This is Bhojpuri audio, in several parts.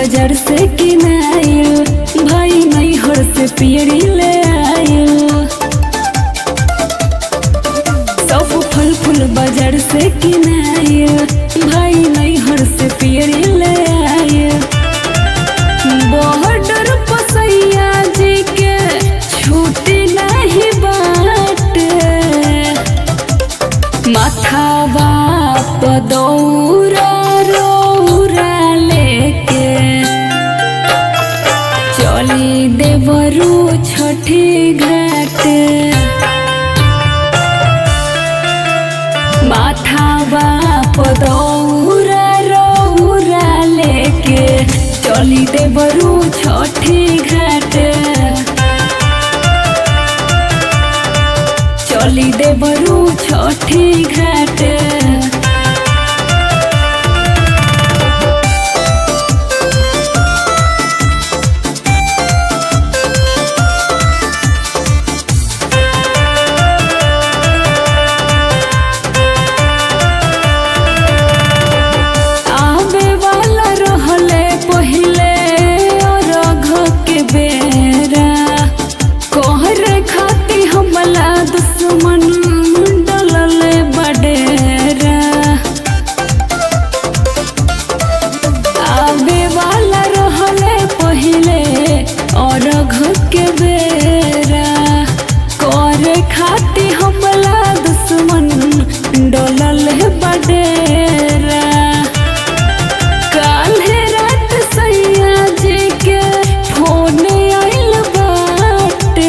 बाजार से किनाइल भाई नैहर से पियरी ले आइल सब फल फूल बाजार से किनाइल भाई नैहर से पियरी ले आइल बॉर्डर पसैया जी के छूटी नहीं बाटे माथा बाप दौरा रौरा लेके चली देवरू छठी घाट माथा बाप दौरा रौरा लेके चली देवरू छठी घाट चली देवरू छठी घाट आवे वाला रहले पहिले अरघ के बेरा कहर खाती हमला दुश्मन डलले बडेरा आवे वाला रहले पहिले अरघ के बेरा करे खाती हमला दुश्मन डलले बडेरा काल्हे रात सैया जी के फोन आइल बाटे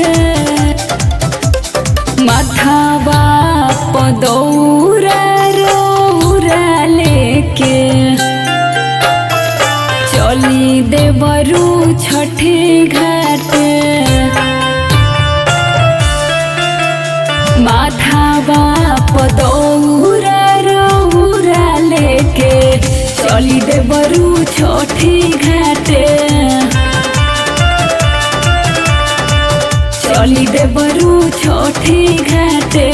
माथा बाप दौरा रौरा लेके चली देवरू छठी घाट माथा बाप दौरा रौरा लेके चली देवरू छठी घाटे चली देवरू छठी घाटे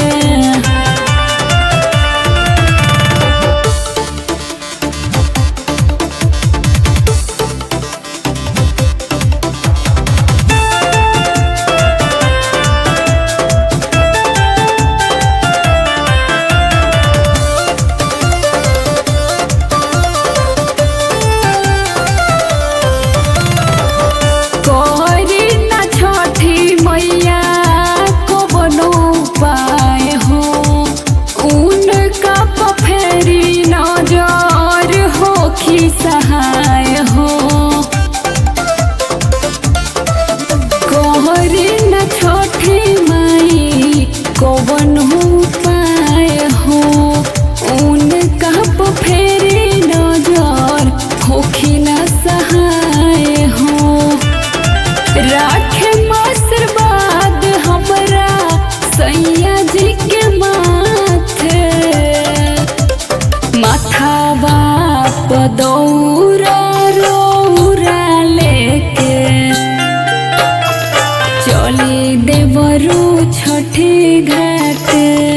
करी न छठी मैया को बनो पाए हो उनका पफेरी नजर हो खी सहाय हो कहरी न छठी माई को बनो पाए हो उनका पफेरी नजर होखी न सहाय हो राखे आशीर्वाद हमरा सैया जी के माथे माथा बाप दौरा रौरा लेके चली देवरू छठी घाट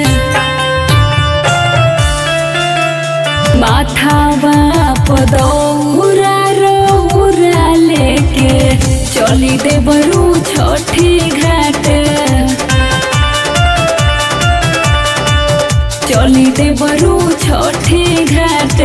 माथा बाप दौरा रौरा लेके चली देवरू छठी घाट चली देवरू छठी घाट